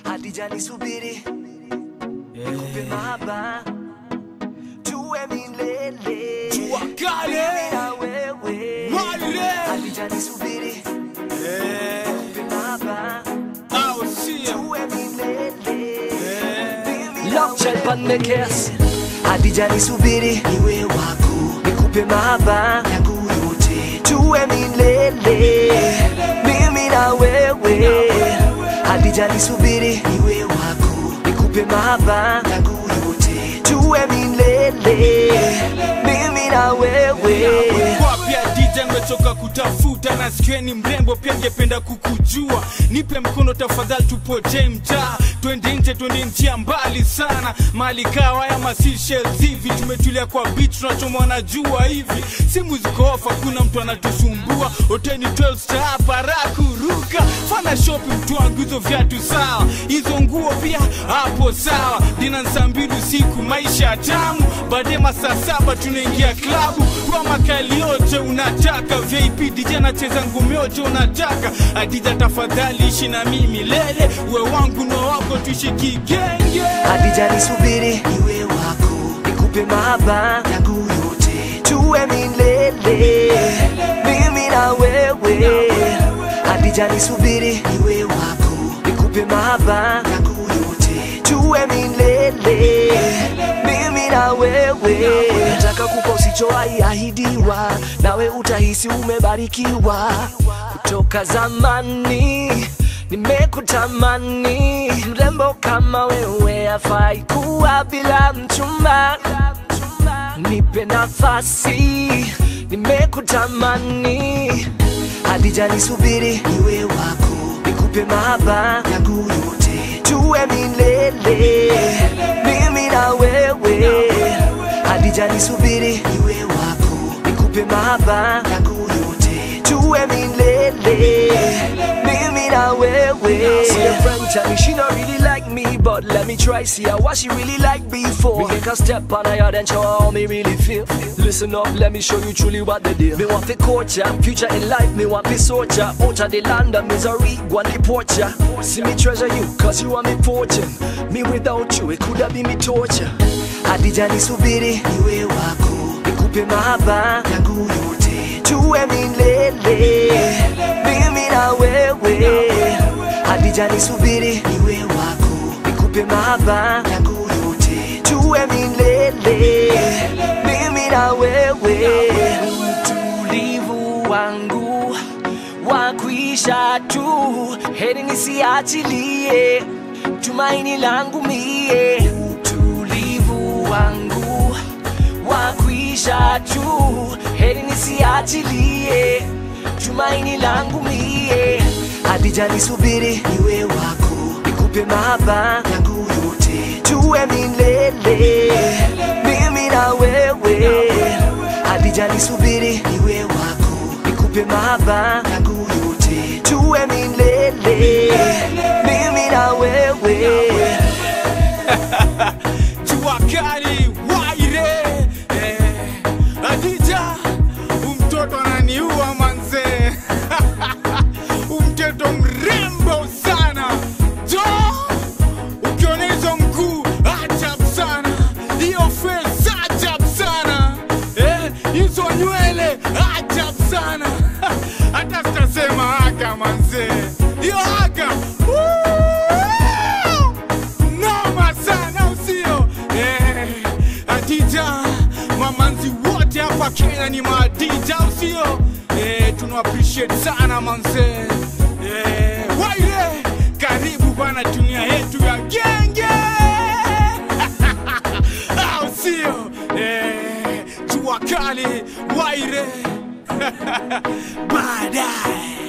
Hadija nisubiri nikupe mahaba tuwe milele Jua kali. Mimi na wewe Wale. Hadija nisubiri nikupe mahaba Au sio? tuwe milele Mimi na wewe. Hadija nisubiri niwe wako nikupe mahaba yangu yote tuwe milele mimi na wewe Hadija nisubiri niwe wako nikupe mahaba yangu yote tuwe milele mimi na wewe Kwa pia DJ nimechoka kutafuta na sikieni mrembo pia ngependa kukujua nipe mkono tafadhali tupotee mtaa twende nje twende njia mbali sana mali kawa ya masishels hivi tumetulia kwa beach tunachomwa na jua hivi simu ziko off hakuna mtu anatusumbua hoteli 12 star hapa raha kuruka fana shopping mtu wangu hizo viatu sawa hizo nguo pia hapo sawa dina saa mbili usiku maisha tamu baadaye masaa saba tunaingia klabu kwa makali yote unataka vip dj anacheza ngumi yote unataka adija tafadhali ishi na mimi lele uwe wangu na wako tuishi kigenge Hadija nisubiri niwe wako nikupe mahaba yangu yote tuwe milele mimi na wewe Hadija nisubiri niwe wako nikupe mahaba yangu yote tuwe milele mimi na wewe nataka kupa usichowahi ahidiwa nawe utahisi umebarikiwa kutoka zamani nimekutamani mrembo kama wewe afai kuwa bila mchumba nipe nafasi nimekutamani hadija nisubiri niwe wako nikupe mahaba yangu yote tuwe milele mimi na wewe hadija nisubiri niwe wako nikupe mahaba yangu yote tuwe milele mimi na wewe See a friend tell me she not really like me But let me try see her what she really like before Me make her step on her and show her how me really feel Listen up, let me show you truly what the deal Me want the culture, future in life, me want the soldier Out of the land of misery, go and deport ya See me treasure you, cause you are me fortune Me without you, it could have been me torture Hadija nisubiri, niwe wako Nikupe mahaba yangu yote Tuwe milele Mimi na wewe Hadija nisubiri, niwe wako Nikupe mahaba yangu yote Tuwe milele Mimi na wewe Utulivu wangu wa kuisha tu heri nisiachilie tumaini langu mie utulivu wangu wa kuisha tu heri nisiachilie tumaini langu mie hadija nisubiri niwe wako nikupe mahaba yangu yote tuwe milele mimi na wewe hadija nisubiri niwe wako nikupe mahaba yangu yote tuwe milele mimi na wewe jua kali waire eh, adija umtoto ananiua manzee umtoto mrembo sana jo ukiona hizo mguu ajab sana hiyo face ajab sana eh, hizo nywele ajab sana hata sitasema aga manzee hiyo aga Woo! noma sana usio eh, adija mamanzi wote hapa kenya ni maadija usio eh, tuna appreciate sana manze eh, waire karibu bana dunia yetu ya genge au sio eh, jua kali waire baadaye